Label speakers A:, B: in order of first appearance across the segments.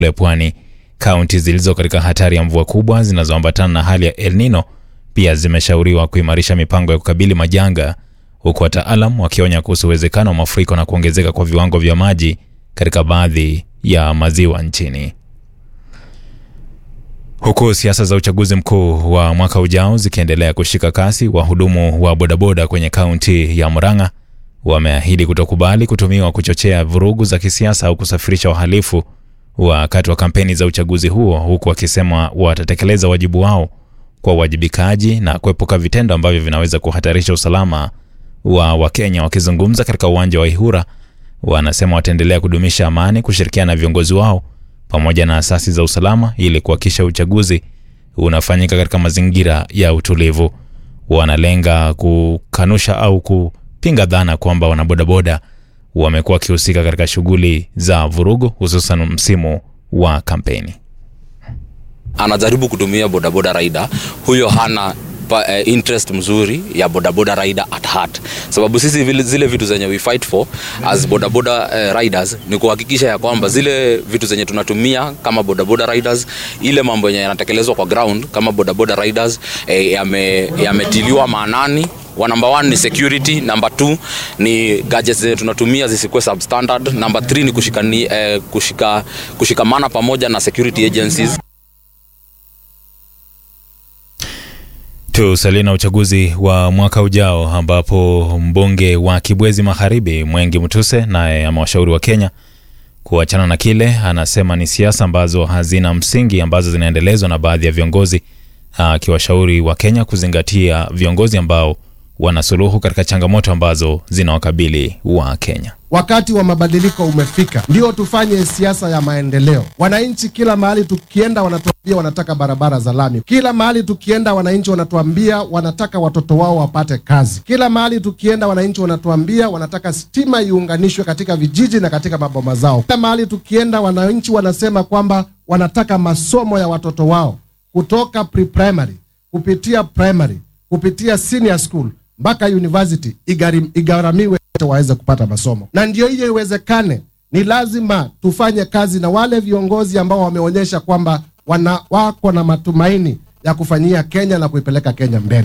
A: kule pwani. Kaunti zilizo katika hatari ya mvua kubwa zinazoambatana na hali ya El Nino pia zimeshauriwa kuimarisha mipango ya kukabili majanga, huku wataalam wakionya kuhusu uwezekano wa mafuriko na kuongezeka kwa viwango vya maji katika baadhi ya maziwa nchini. Huku siasa za uchaguzi mkuu wa mwaka ujao zikiendelea kushika kasi, wahudumu wa bodaboda kwenye kaunti ya Murang'a wameahidi kutokubali kutumiwa kuchochea vurugu za kisiasa au kusafirisha wahalifu wakati wa kampeni za uchaguzi huo, huku wakisema watatekeleza wajibu wao kwa uwajibikaji na kuepuka vitendo ambavyo vinaweza kuhatarisha usalama wa Wakenya. Wakizungumza katika uwanja wa Ihura, wanasema wataendelea kudumisha amani, kushirikiana na viongozi wao pamoja na asasi za usalama ili kuhakikisha uchaguzi unafanyika katika mazingira ya utulivu. Wanalenga kukanusha au kupinga dhana kwamba wanabodaboda wamekuwa wakihusika katika shughuli za vurugu, hususan msimu wa kampeni.
B: anajaribu kutumia bodaboda rider huyo hana pa, eh, interest mzuri ya bodaboda rider at heart sababu sisi vile, zile vitu zenye we fight for as bodaboda eh, riders ni kuhakikisha ya kwamba zile vitu zenye tunatumia kama bodaboda riders ile mambo yenye yanatekelezwa kwa ground kama bodaboda riders eh, yame- yametiliwa maanani wa number one ni security number two ni gadgets zenye tunatumia zisikuwe substandard number three ni kushikani, eh, kushika, kushikamana pamoja na security agencies
A: Tusalie na uchaguzi wa mwaka ujao ambapo mbunge wa Kibwezi Magharibi Mwengi Mutuse naye amewashauri wa Kenya kuachana na kile anasema ni siasa ambazo hazina msingi ambazo zinaendelezwa na baadhi ya viongozi, akiwashauri wa Kenya kuzingatia viongozi ambao wana suluhu katika changamoto ambazo zinawakabili wa Kenya.
C: Wakati wa mabadiliko umefika, ndio tufanye siasa ya maendeleo. Wananchi kila mahali tukienda, wanatuambia wanataka barabara za lami. Kila mahali tukienda, wananchi wanatuambia wanataka watoto wao wapate kazi. Kila mahali tukienda, wananchi wanatuambia wanataka stima iunganishwe katika vijiji na katika maboma zao. Kila mahali tukienda, wananchi wanasema kwamba wanataka masomo ya watoto wao kutoka pre-primary kupitia primary kupitia senior school mpaka university igharim- igharamiwe wote waweze kupata masomo, na ndio hiyo iwezekane, ni lazima tufanye kazi na wale viongozi ambao wameonyesha kwamba wana wako na matumaini ya kufanyia Kenya na kuipeleka Kenya mbele.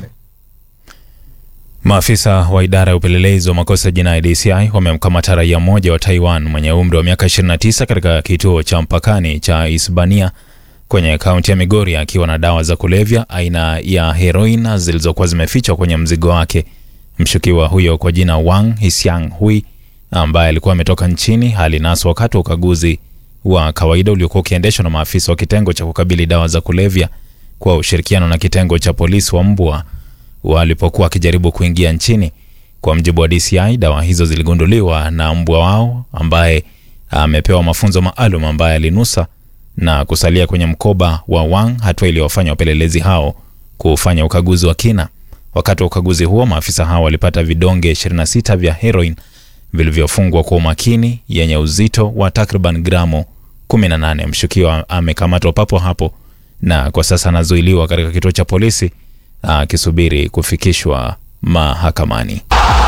A: Maafisa wa idara ya upelelezi wa makosa ya jinai DCI wamemkamata raia mmoja wa Taiwan mwenye umri wa miaka 29 katika kituo cha mpakani cha Isbania kwenye kaunti ya Migori akiwa na dawa za kulevya aina ya heroin zilizokuwa zimefichwa kwenye mzigo wake. Mshukiwa huyo kwa jina Wang Hisiang Hui ambaye alikuwa ametoka nchini alinaswa wakati wa ukaguzi wa kawaida uliokuwa ukiendeshwa na maafisa wa kitengo cha kukabili dawa za kulevya kwa ushirikiano na kitengo cha polisi wa Mbwa walipokuwa wakijaribu kuingia nchini. Kwa mjibu wa DCI, dawa hizo ziligunduliwa na mbwa wao ambaye amepewa mafunzo maalum, ambaye alinusa na kusalia kwenye mkoba wa Wang, hatua iliyowafanya wapelelezi hao kufanya ukaguzi wa kina. Wakati wa ukaguzi huo, maafisa hao walipata vidonge 26 vya heroin vilivyofungwa kwa umakini yenye uzito wa takriban gramu 18. Mshukiwa amekamatwa papo hapo na kwa sasa anazuiliwa katika kituo cha polisi akisubiri kufikishwa mahakamani.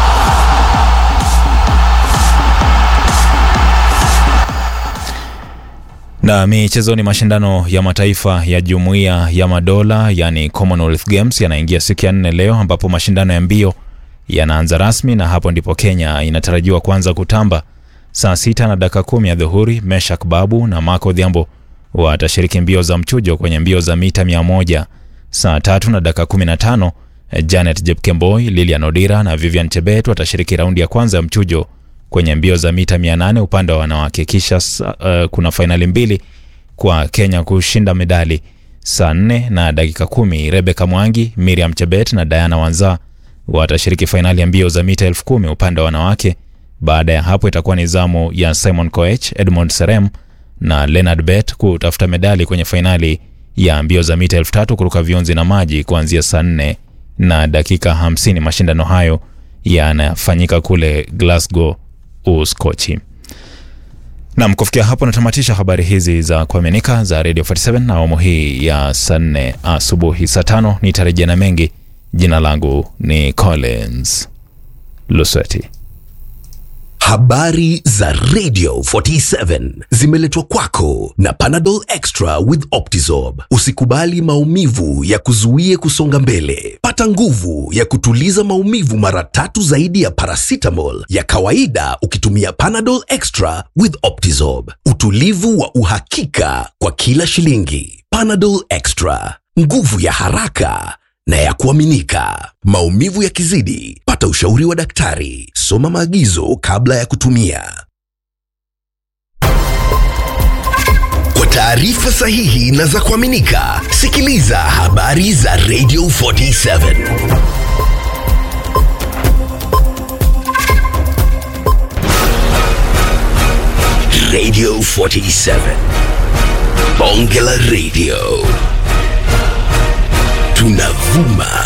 A: Na michezoni, mashindano ya mataifa ya jumuiya ya madola yani Commonwealth Games yanaingia siku ya nne leo, ambapo mashindano ya mbio yanaanza rasmi, na hapo ndipo Kenya inatarajiwa kuanza kutamba saa sita na dakika kumi ya dhuhuri. Meshak Babu na Marco Odhiambo watashiriki mbio za mchujo kwenye mbio za mita mia moja saa tatu na dakika kumi na tano. Janet Jepkemboi, Lilian Odira na Vivian Chebet watashiriki raundi ya kwanza ya mchujo kwenye mbio za mita 800 upande wa wanawake. Kisha uh, kuna fainali mbili kwa Kenya kushinda medali saa 4 na dakika kumi. Rebecca Mwangi, Miriam Chebet na Diana Wanza watashiriki fainali ya mbio za mita elfu kumi upande wa wanawake. Baada ya hapo itakuwa ni zamu ya Simon Koech, Edmond Serem na Leonard Bet kutafuta medali kwenye fainali ya mbio za mita elfu tatu kuruka vionzi na maji kuanzia saa 4 na dakika 50. Mashindano hayo yanafanyika kule Glasgow, Uskochi. Nam, kufikia hapo natamatisha habari hizi za kuaminika za Radio 47 na awamu hii ya saa 4 asubuhi. Saa tano nitarejea na mengi. Jina langu ni Collins Lusweti.
D: Habari za Radio 47 zimeletwa kwako na Panadol Extra with Optizorb. Usikubali maumivu ya kuzuie kusonga mbele. Pata nguvu ya kutuliza maumivu mara tatu zaidi ya paracetamol ya kawaida ukitumia Panadol Extra with Optizorb. Utulivu wa uhakika kwa kila shilingi. Panadol Extra, nguvu ya haraka na ya kuaminika. Maumivu yakizidi, pata ushauri wa daktari. Soma maagizo kabla ya kutumia. Kwa taarifa sahihi na za kuaminika, sikiliza habari za Radio 47. Radio 47. Bonge la Radio. Tunavuma